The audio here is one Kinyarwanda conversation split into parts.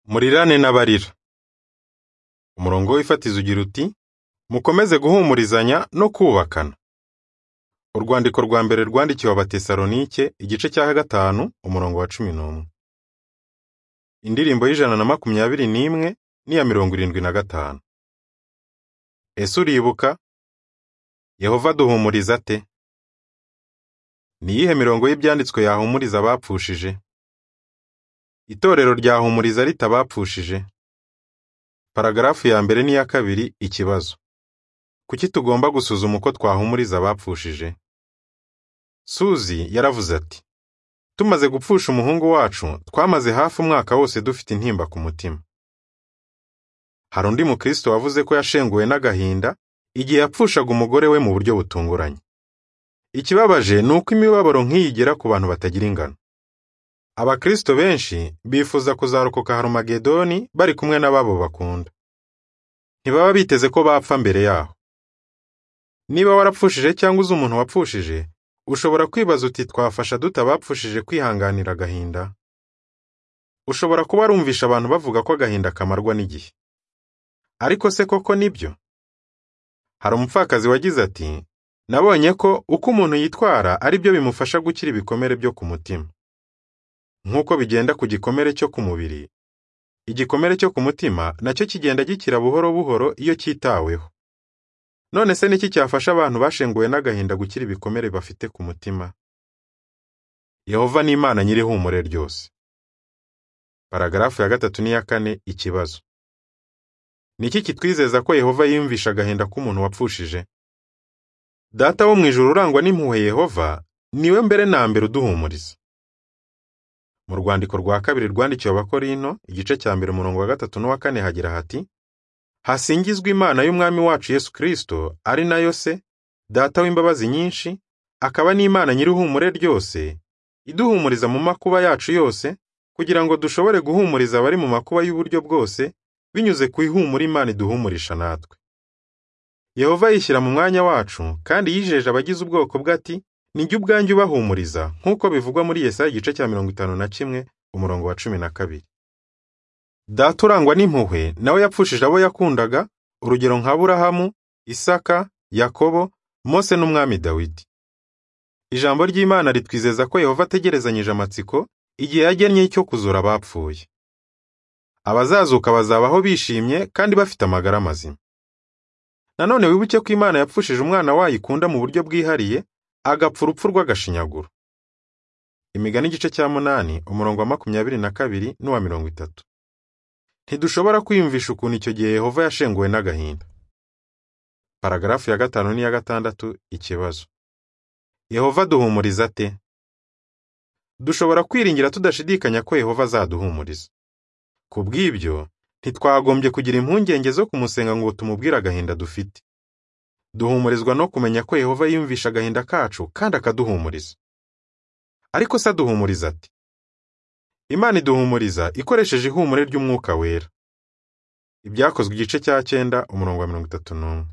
Murirane n'abarira. Umurongo w'ifatizo ugira uti mukomeze guhumurizanya no kubakana. Urwandiko rwa mbere rwandikiwe Abatesalonike igice cya gatanu umurongo wa cumi n'umwe. Indirimbo y'ijana na makumyabiri n'imwe n'iya mirongo irindwi na gatanu. Ese uribuka? Yehova aduhumuriza ate? Ni iyihe mirongo y'Ibyanditswe yahumuriza abapfushije? Itorero ryahumuriza rite abapfushije? Paragarafu ya mbere n'iya kabiri Ikibazo. Kuki tugomba gusuzuma uko twahumuriza abapfushije? Suzy yaravuze ati: “Tumaze gupfusha umuhungu wacu, twamaze hafi umwaka wose dufite intimba ku mutima.” Hari undi mukristo wavuze ko yashenguwe n'agahinda igihe yapfushaga umugore we mu buryo butunguranye. Ikibabaje ni uko imibabaro nk'iyi igera ku bantu batagira ingano. Abakristo benshi bifuza kuzarokoka Harumagedoni bari kumwe n'ababo bakunda. Ntibaba biteze ko bapfa mbere yaho. Niba warapfushije cyangwa uzi umuntu wapfushije, ushobora kwibaza uti twafasha dute abapfushije kwihanganira agahinda? Ushobora kuba warumvishe abantu bavuga ko agahinda kamarwa n'igihe. Ariko se koko ni byo? Hari umupfakazi wagize ati nabonye ko uko umuntu yitwara ari byo bimufasha gukira ibikomere byo ku mutima. Nk'uko bigenda ku gikomere cyo ku mubiri, igikomere cyo ku mutima nacyo kigenda gikira buhoro buhoro iyo cyitaweho. None se ni iki cyafasha abantu bashenguwe n'agahinda gukira ibikomere bafite ku mutima? Yehova ni Imana nyir'ihumure ryose. Paragarafu ya gatatu n'iya kane Ikibazo. Ni iki kitwizeza ko Yehova yiyumvisha agahinda k'umuntu wapfushije? Data wo mu ijuru urangwa n'impuhwe Yehova, ni we mbere na mbere uduhumuriza. Mu rwandiko rwa kabiri rwandikiwe Abakorinto, igice cya mbere umurongo wa gatatu n'uwa kane hagira hati, Hasingizwe Imana y'Umwami wacu Yesu Kristo, ari nayo se, Data w'imbabazi nyinshi, akaba n'Imana nyir'ihumure ryose, iduhumuriza mu makuba yacu yose, kugira ngo dushobore guhumuriza abari mu makuba y'uburyo bwose, binyuze ku ihumure Imana iduhumurisha natwe. Yehova yishyira mu mwanya wacu, kandi yijeje abagize ubwoko bwe ati, ni jye ubwanjye ubahumuriza, nk'uko bivugwa muri Yesaya igice cya mirongo itanu na kimwe, umurongo wa cumi na kabiri. Data urangwa n'impuhwe, nawe yapfushije abo yakundaga, urugero nka Aburahamu, Isaka, Yakobo, Mose n'Umwami Dawidi. Ijambo ry'Imana ritwizeza ko Yehova ategerezanyije amatsiko, igihe yagennye cyo kuzura abapfuye. Abazazuka bazabaho bishimye kandi bafite amagara mazima. Nanone wibuke ko Imana yapfushije umwana wayo ikunda mu buryo bwihariye, agapfa urupfu rw'agashinyaguro. Imigani igice cya munani, umurongo wa makumyabiri na kabiri n'uwa mirongo itatu. Ntidushobora kwiyumvisha ukuntu icyo gihe Yehova yashenguwe n'agahinda. Paragarafu ya gatanu n'iya gatandatu Ikibazo. Yehova aduhumuriza ate? Dushobora kwiringira tudashidikanya ko Yehova azaduhumuriza. Ku bw'ibyo, ntitwagombye kugira impungenge zo kumusenga ngo tumubwire agahinda dufite. Duhumurizwa no kumenya ko Yehova yiyumvisha agahinda kacu kandi akaduhumuriza. Ariko se aduhumuriza ate? Imana iduhumuriza ikoresheje ihumure ry'Umwuka Wera. Ibyakozwe igice cya cyenda umurongo wa mirongo itatu n'umwe.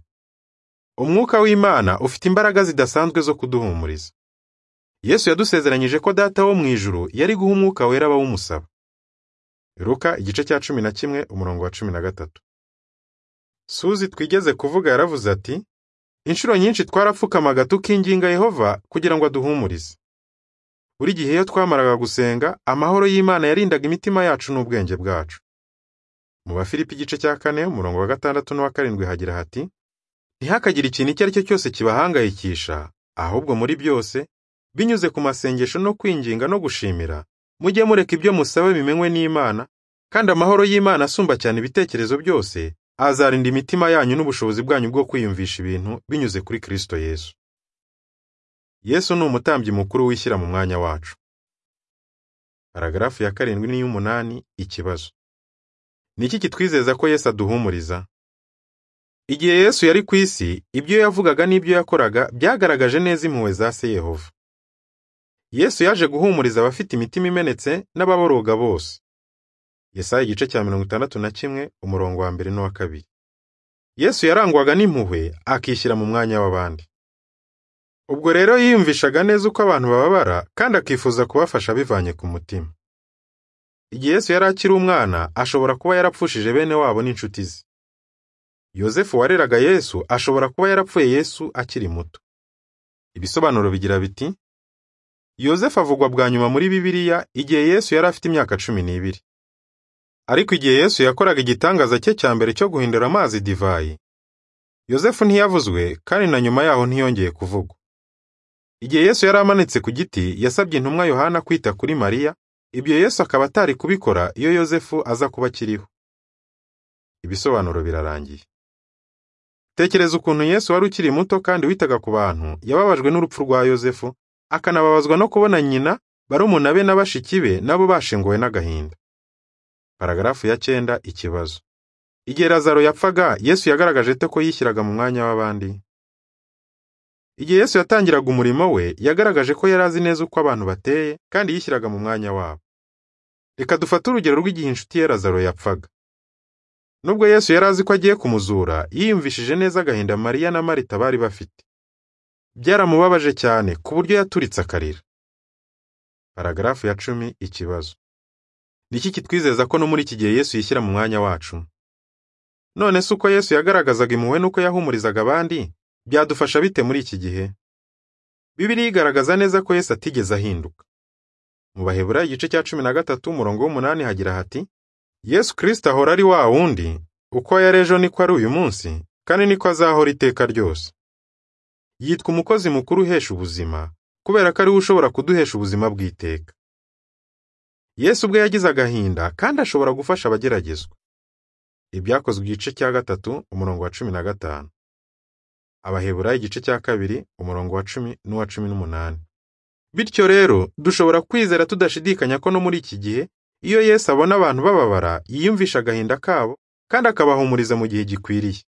Umwuka w'Imana ufite imbaraga zidasanzwe zo kuduhumuriza. Yesu yadusezeranyije ko Data wo mu ijuru yari guha Umwuka Wera abawumusaba. Luka igice cya cumi na kimwe umurongo wa cumi na gatatu. Suzi twigeze kuvuga yaravuze ati, inshuro nyinshi twarapfukamaga tukinginga Yehova kugira ngo aduhumurize. Buri gihe iyo twamaraga gusenga, amahoro y'Imana yarindaga imitima yacu n'ubwenge bwacu. Mu Bafilipi igice cya kane umurongo wa gatandatu n'uwa karindwi hagira hati, ntihakagire ikintu icyo ari cyo cyose kibahangayikisha, ahubwo muri byose, binyuze ku masengesho no kwinginga no gushimira, mujye mureka ibyo musaba bimenywe n'Imana, kandi amahoro y'Imana asumba cyane ibitekerezo byose, azarinda imitima yanyu n'ubushobozi bwanyu bwo kwiyumvisha ibintu binyuze kuri Kristo Yesu. Yesu ni umutambyi mukuru wishyira mu mwanya wacu. Paragarafu ya karindwi n'iy'umunani Ikibazo. Ni iki kitwizeza ko Yesu aduhumuriza? Igihe Yesu yari ku isi, ibyo yavugaga n'ibyo yakoraga byagaragaje neza impuhwe za se Yehova. Yesu yaje guhumuriza abafite imitima imenetse n'ababoroga bose. Yesaya igice cya mirongo itandatu na kimwe, umurongo wa mbere n'uwa kabiri. Yesu yarangwaga n'impuhwe, akishyira mu mwanya w'abandi. Ubwo rero yiyumvishaga neza uko abantu bababara, kandi akifuza kubafasha abivanye ku mutima. Igihe Yesu yari akiri umwana, ashobora kuba yarapfushije bene wabo n'inshuti ze. Yozefu wareraga Yesu ashobora kuba yarapfuye Yesu akiri muto. Ibisobanuro bigira biti Yozefu avugwa bwa nyuma muri Bibiliya igihe Yesu yari afite imyaka cumi n'ibiri. Ariko igihe Yesu yakoraga igitangaza cye cya mbere cyo guhindura amazi divayi, Yozefu ntiyavuzwe kandi na nyuma yaho ntiyongeye kuvugwa. Igihe Yesu yari amanitse ku giti, yasabye intumwa Yohana kwita kuri Mariya, ibyo Yesu akaba atari kubikora iyo Yozefu aza kuba akiriho. Ibisobanuro birarangiye. Tekereza ukuntu Yesu wari ukiri muto kandi witaga ku bantu, yababajwe n'urupfu rwa Yozefu, akanababazwa no kubona nyina, barumuna be na bashiki be nabo bashenguwe n'agahinda. Paragarafu ya cyenda ikibazo. Igihe Lazaro yapfaga, Yesu yagaragaje ate ko yishyiraga mu mwanya w'abandi? Igihe Yesu yatangiraga umurimo we, yagaragaje ko yari azi neza uko abantu bateye kandi yishyiraga mu mwanya wabo. Reka dufate urugero rw'igihe inshuti ye Lazaro yapfaga. Nubwo Yesu yari azi ko agiye kumuzura, yiyumvishije neza agahinda Mariya na Marita bari bafite. Byaramubabaje cyane ku buryo yaturitse akarira. Paragarafu ya cumi ikibazo. Ni iki kitwizeza ko no muri iki gihe Yesu yishyira mu mwanya wacu? None se uko Yesu yagaragazaga impuhwe n'uko yahumurizaga abandi, byadufasha bite muri iki gihe? Bibiliya igaragaza neza ko Yesu atigeze ahinduka. Mu Baheburayo igice cya cumi na gatatu umurongo w'umunani hagira hati, Yesu Kristo ahora ari wa wundi, uko yari ejo niko ari uyu munsi, kandi niko azahora iteka ryose. Yitwa umukozi mukuru uhesha ubuzima, kubera ko ari we ushobora kuduhesha ubuzima bw'iteka. Yesu ubwe yagize agahinda kandi ashobora gufasha abageragezwa. Ibyakozwe igice cya gatatu umurongo wa cumi na gatanu. Abaheburayo igice cya kabiri umurongo wa cumi n'uwa cumi n'umunani. Bityo rero, dushobora kwizera tudashidikanya ko no muri iki gihe, iyo Yesu abona abantu bababara, yiyumvisha agahinda kabo kandi akabahumuriza mu gihe gikwiriye.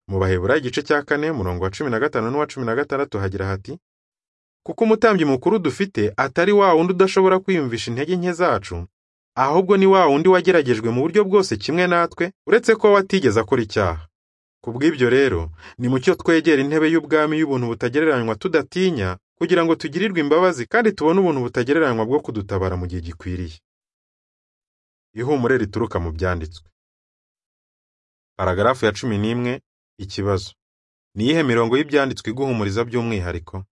Mu Baheburayo igice cya kane umurongo wa cumi na gatanu n'uwa cumi na gatandatu hagira hati, kuko umutambyi mukuru dufite atari wa wundi udashobora kwiyumvisha intege nke zacu, ahubwo ni wa wundi wageragejwe mu buryo bwose kimwe natwe, uretse ko watigeze akora icyaha. Ku bw'ibyo rero, ni mucyo twegera intebe y'ubwami y'ubuntu butagereranywa tudatinya, kugira ngo tugirirwe imbabazi kandi tubone ubuntu butagereranywa bwo kudutabara mu gihe gikwiriye. Ihumure rituruka mu byanditswe. Paragarafu ya cumi n'imwe, ikibazo. Ni iyihe mirongo y'Ibyanditswe iguhumuriza by'umwihariko?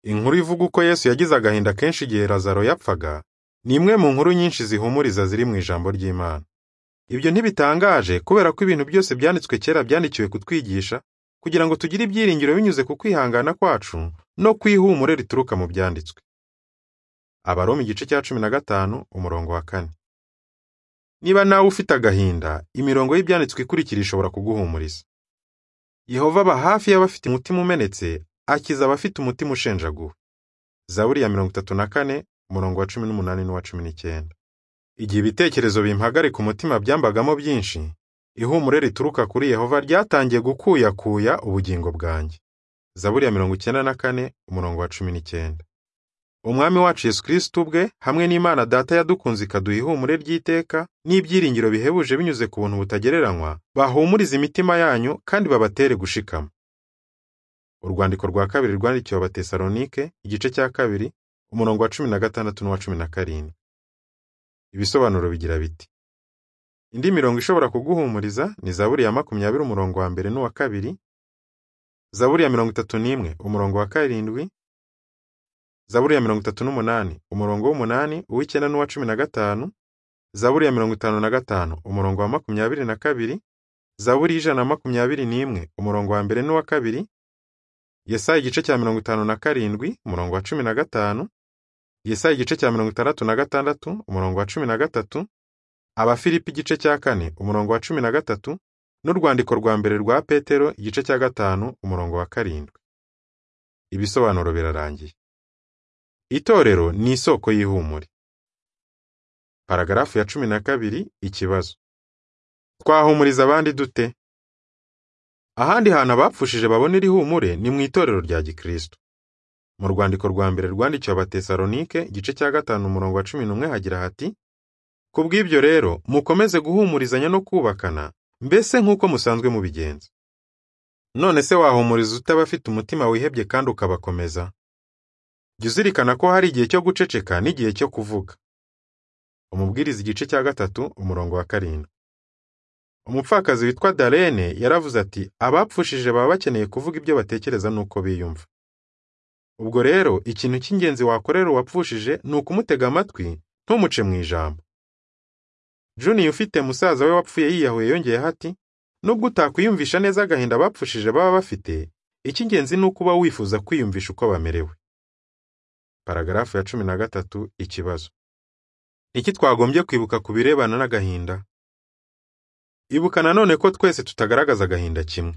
Inkuru ivuga uko Yesu yagize agahinda kenshi igihe Lazaro yapfaga, ni imwe mu nkuru nyinshi zihumuriza ziri mu ijambo ry'Imana. Ibyo ntibitangaje kubera ko ibintu byose byanditswe kera byandikiwe kutwigisha kugira ngo tugire ibyiringiro binyuze ku kwihangana kwacu no ku ihumure rituruka mu byanditswe. Abaroma igice cya cumi na gatanu umurongo wa kane. Niba nawe ufite agahinda, imirongo y'Ibyanditswe ikurikira ishobora kuguhumuriza. Yehova aba hafi y'abafite umutima umenetse, akiza abafite umutima ushenjaguwe. Zaburi ya mirongo itatu na kane umurongo wa cumi n'umunani n'uwa cumi n'icyenda. Igihe ibitekerezo bimpagarika umutima byambagamo byinshi, ihumure rituruka kuri Yehova ryatangiye gukuyakuya ubugingo bwanjye. Zaburi ya mirongo icyenda na kane, umurongo wa cumi n'icyenda. Umwami wacu Yesu Kristo ubwe, hamwe n'Imana Data yadukunze ikaduha ihumure ry'iteka n'ibyiringiro bihebuje binyuze ku buntu butagereranywa, bahumurize imitima yanyu kandi babatere gushikama. Urwandiko rwa kabiri rwandikiwe Abatesalonike, igice cya kabiri, umurongo wa cumi na gatandatu n'uwa cumi na karindwi. Ibisobanuro bigira biti. Indi mirongo ishobora kuguhumuriza ni Zaburi ya makumyabiri umurongo wa mbere n'uwa kabiri, Zaburi ya mirongo itatu n'imwe umurongo wa karindwi, Zaburi ya mirongo itatu n'umunani umurongo w'umunani, uw'icyenda n'uwa cumi na gatanu, Zaburi ya mirongo itanu na gatanu umurongo wa makumyabiri na kabiri, Zaburi y'ijana na makumyabiri n'imwe umurongo wa mbere n'uwa kabiri, Yesaya igice cya mirongo itanu na karindwi umurongo wa cumi na gatanu, Yesaya igice cya mirongo itandatu na gatandatu umurongo wa cumi na gatatu, Abafilipi igice cya kane umurongo wa cumi na gatatu, n'urwandiko rwa mbere rwa Petero igice cya gatanu umurongo wa karindwi. Ibisobanuro birarangiye. Itorero ni isoko y'ihumure. Paragarafu ya cumi na kabiri ikibazo. Twahumuriza abandi dute? Ahandi hantu abapfushije babonera ihumure ni mu itorero rya Gikristo. Mu rwandiko rwa mbere rwandikiwe Abatesalonike, igice cya gatanu umurongo wa cumi n'umwe hagira hati, Ku bw'ibyo rero, mukomeze guhumurizanya no kubakana, mbese nk'uko musanzwe mubigenza. None se wahumuriza ute abafite umutima wihebye kandi ukabakomeza? Jya uzirikana ko hari igihe cyo guceceka n'igihe cyo kuvuga. umubwiriza igice cya gatatu umurongo wa karindwi umupfakazi witwa darene yaravuze ati abapfushije baba bakeneye kuvuga ibyo batekereza n'uko biyumva ubwo rero ikintu cy'ingenzi wakorera uwapfushije ni ukumutega amatwi ntumuce mu ijambo juniya ufite musaza we wapfuye yiyahuye yongeyeho ati nubwo utakwiyumvisha neza agahinda abapfushije baba bafite icy'ingenzi ni uko uba wifuza kwiyumvisha uko bamerewe paragarafu ya cumi na gatatu ikibazo iki twagombye kwibuka ku birebana n'agahinda ibuka nanone ko twese tutagaragaza agahinda kimwe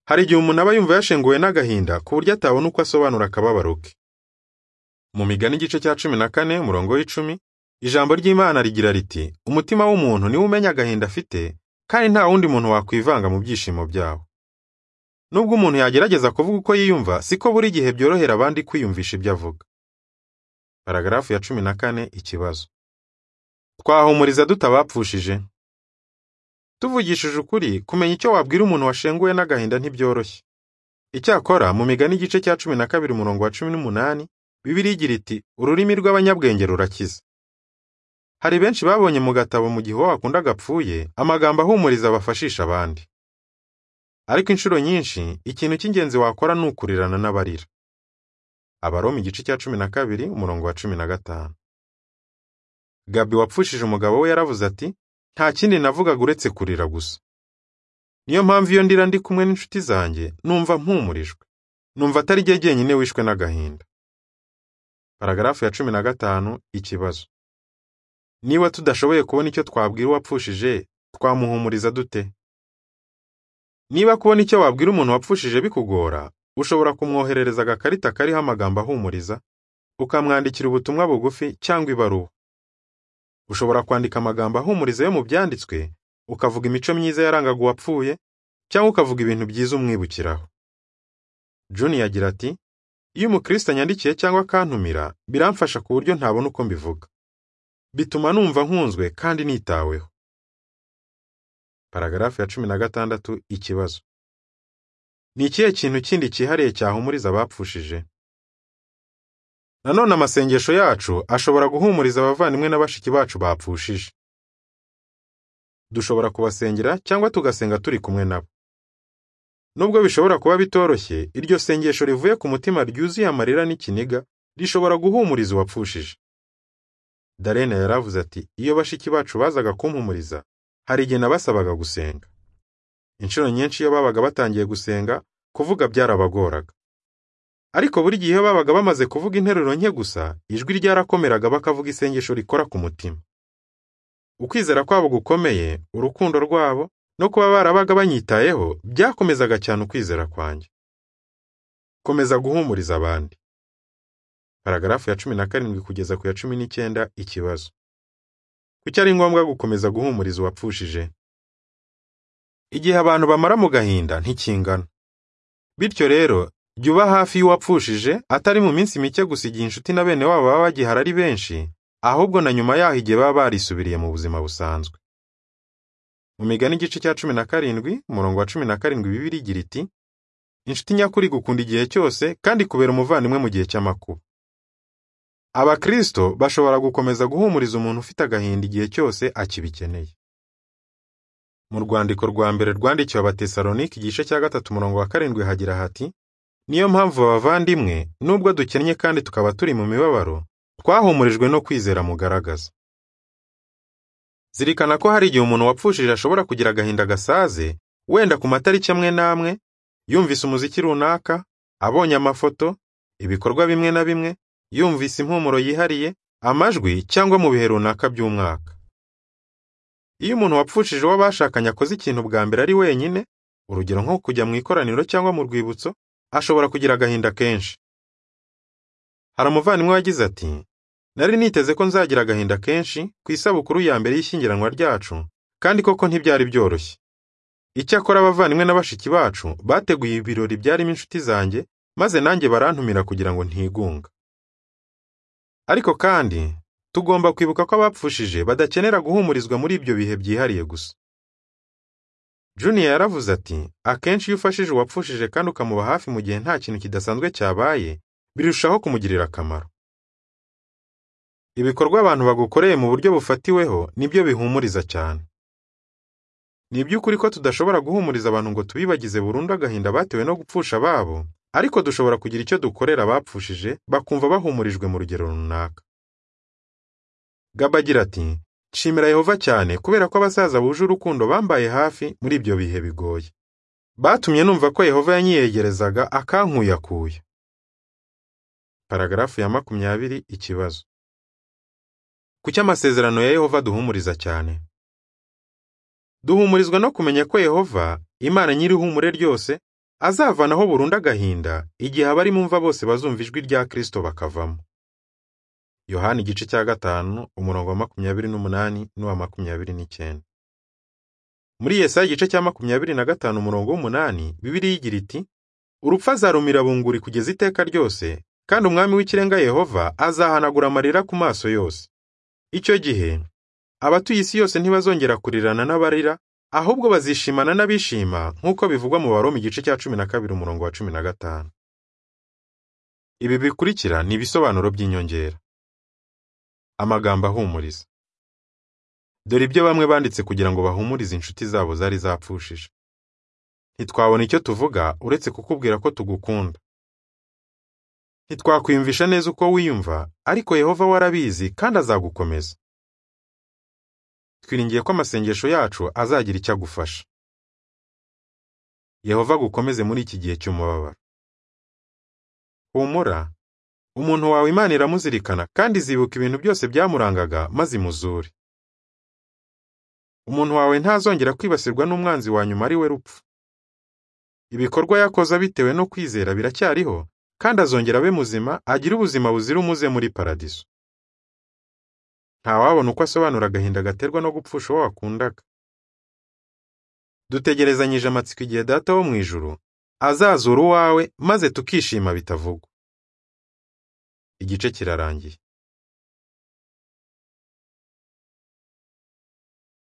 hari igihe umuntu aba yumva yashenguwe n'agahinda ku buryo atabona uko asobanura akababaro ke mu migani igice cya cumi na kane umurongo w'icumi ijambo ry'imana rigira riti umutima w'umuntu niwo umenya agahinda afite kandi nta wundi muntu wakwivanga mu byishimo byawo nubwo umuntu yagerageza kuvuga uko yiyumva siko buri gihe byorohera abandi kwiyumvisha ibyo avuga paragarafu ya cumi na kane ikibazo twahumuriza tutabapfushije tuvugishije ukuri kumenya icyo wabwira umuntu washenguwe n'agahinda ntibyoroshye icyakora mu migani igice cya cumi na kabiri umurongo wa cumi n'umunani bibiri igira iti ururimi rw'abanyabwenge rurakiza hari benshi babonye mu gatabo mu gihe uwo wakunda agapfuye amagambo ahumuriza bafashisha abandi ariko inshuro nyinshi ikintu cy'ingenzi wakora ni ukurirana n'abarira abaroma igice cya cumi na kabiri umurongo wa cumi na gatanu gabi wapfushije umugabo we yaravuze ati nta kindi navugaga uretse kurira gusa niyo mpamvu iyo ndira ndi kumwe n'inshuti zanjye numva mpumurijwe numva atari jye jyenyine wishwe n'agahinda paragarafu ya cumi na gatanu ikibazo niba tudashoboye kubona icyo twabwira uwapfushije twamuhumuriza dute niba kubona icyo wabwira umuntu wapfushije bikugora ushobora kumwoherereza agakarita kariho amagambo ahumuriza ukamwandikira ubutumwa bugufi cyangwa ibaruwa ushobora kwandika amagambo ahumuriza yo mu byanditswe ukavuga imico myiza yarangaga uwapfuye cyangwa ukavuga ibintu byiza umwibukiraho juni yagira ati iyo umukristo anyandikiye cyangwa akantumira biramfasha ku buryo ntabona uko mbivuga bituma numva nkunzwe kandi nitaweho paragarafu ya cumi na gatandatu ikibazo ni ikihe kintu kindi cyihariye cyahumuriza abapfushije nanone amasengesho yacu ashobora guhumuriza abavandimwe na bashiki bacu bapfushije dushobora kubasengera cyangwa tugasenga turi kumwe nabo nubwo bishobora kuba bitoroshye iryo sengesho rivuye ku mutima ryuzuye amarira n'ikiniga rishobora guhumuriza uwapfushije darena yaravuze ati iyo bashiki bacu bazaga kumpumuriza hari igihe nabasabaga gusenga inshuro nyinshi iyo babaga batangiye gusenga kuvuga byarabagoraga ariko buri gihe iyo babaga bamaze kuvuga interuro nke gusa ijwi ryarakomeraga bakavuga isengesho rikora ku mutima ukwizera kwabo gukomeye urukundo rwabo no kuba barabaga banyitayeho byakomezaga cyane ukwizera kwanjye komeza guhumuriza abandi paragarafu ya cumi na karindwi kugeza ku ya cumi n'icyenda ikibazo kuki ari ngombwa gukomeza guhumuriza uwapfushije igihe abantu bamara mu gahinda ntikingana bityo rero jya uba hafi y'uwapfushije atari mu minsi mike gusa igihe inshuti na bene wabo baba bagihari ari benshi ahubwo na nyuma yaho igihe baba barisubiriye mu buzima busanzwe mu migani igice cya cumi na karindwi umurongo wa cumi na karindwi bibiri igira iti inshuti nyakuri gukunda igihe cyose kandi ikubera umuvandimwe mu gihe cy'amakuba abakristo bashobora gukomeza guhumuriza umuntu ufite agahinda igihe cyose akibikeneye mu rwandiko rwa mbere rwandikiwe abatesalonike igice cya gatatu umurongo wa karindwi hagira hati niyo mpamvu abavandimwe nubwo dukennye kandi tukaba turi mu mibabaro twahumurijwe no kwizera mugaragaza zirikana ko hari igihe umuntu wapfushije ashobora kugira agahinda gasaze wenda ku matariki amwe n'amwe yumvise umuziki runaka abonye amafoto ibikorwa bimwe na bimwe yumvise impumuro yihariye amajwi cyangwa mu bihe runaka by'umwaka iyo umuntu wapfushije uwo bashakanye akoze ikintu bwa mbere ari wenyine urugero nko kujya mu ikoraniro cyangwa mu rwibutso ashobora kugira agahinda kenshi hari umuvandimwe wagize ati nari niteze ko nzagira agahinda kenshi ku isabukuru ya mbere y'ishyingiranwa ryacu kandi koko ntibyari byoroshye icyakora abavandimwe na bashiki bacu bateguye ibirori byarimo inshuti zanjye maze nanjye barantumira kugira ngo ntigunga ariko kandi tugomba kwibuka ko abapfushije badakenera guhumurizwa muri ibyo bihe byihariye gusa juniya yaravuze ati akenshi iyo ufashije uwapfushije kandi ukamuba hafi mu gihe nta kintu kidasanzwe cyabaye birushaho kumugirira akamaro ibikorwa abantu bagukoreye mu buryo bufatiweho nibyo bihumuriza cyane ni iby'ukuri ko tudashobora guhumuriza abantu ngo tubibagize burundu agahinda batewe no gupfusha ababo ariko dushobora kugira icyo dukorera abapfushije bakumva bahumurijwe mu rugero runaka gaba agira ati nshimira yehova cyane kubera ko abasaza buje urukundo bambaye hafi muri ibyo bihe bigoye batumye numva ko yehova yanyiyegerezaga akankuyakuya paragarafu ya makumyabiri ikibazo kuki amasezerano ya yehova aduhumuriza cyane duhumurizwa no kumenya ko yehova imana nyir'ihumure ryose azavanaho burundu agahinda igihe abarimumva bose bazumva ijwi rya kirisito bakavamo yohani igice cya gatanu umurongo wa makumyabiri n'umunani n'uwa makumyabiri n'icyenda muri yesaya igice cya makumyabiri na gatanu umurongo w'umunani bibiriya igira iti urupfu azarumira bunguri kugeza iteka ryose kandi umwami w'ikirenga yehova azahanagura amarira ku maso yose icyo gihe abatuye isi yose ntibazongera kurirana n'abarira ahubwo bazishimana n'abishima nk'uko bivugwa mu baroma igice cya cumi na kabiri umurongo wa cumi na gatanu ibi bikurikira ni ibisobanuro by'inyongera amagambo ahumuriza dore ibyo bamwe banditse kugira ngo bahumurize inshuti zabo zari zapfushije ntitwabona icyo tuvuga uretse kukubwira ko tugukunda ntitwakwiyumvisha neza uko wiyumva ariko yehova warabizi kandi azagukomeza twiringiye ko amasengesho yacu azagira icyo agufasha yehova agukomeze muri iki gihe cy'umubabaro humura umuntu wawe imana iramuzirikana kandi izibuka ibintu byose byamurangaga maze imuzure umuntu wawe ntazongera kwibasirwa n'umwanzi wa nyuma ari we rupfu ibikorwa yakoze bitewe no kwizera biracyariho kandi azongera abe muzima agire ubuzima buzira umuze muri paradiso ntawabona uko asobanura agahinda gaterwa no gupfusha uwo wakundaga dutegerezanyije amatsiko igihe data wo mu ijuru azazura uwawe maze tukishima bitavugwa igice kirarangiye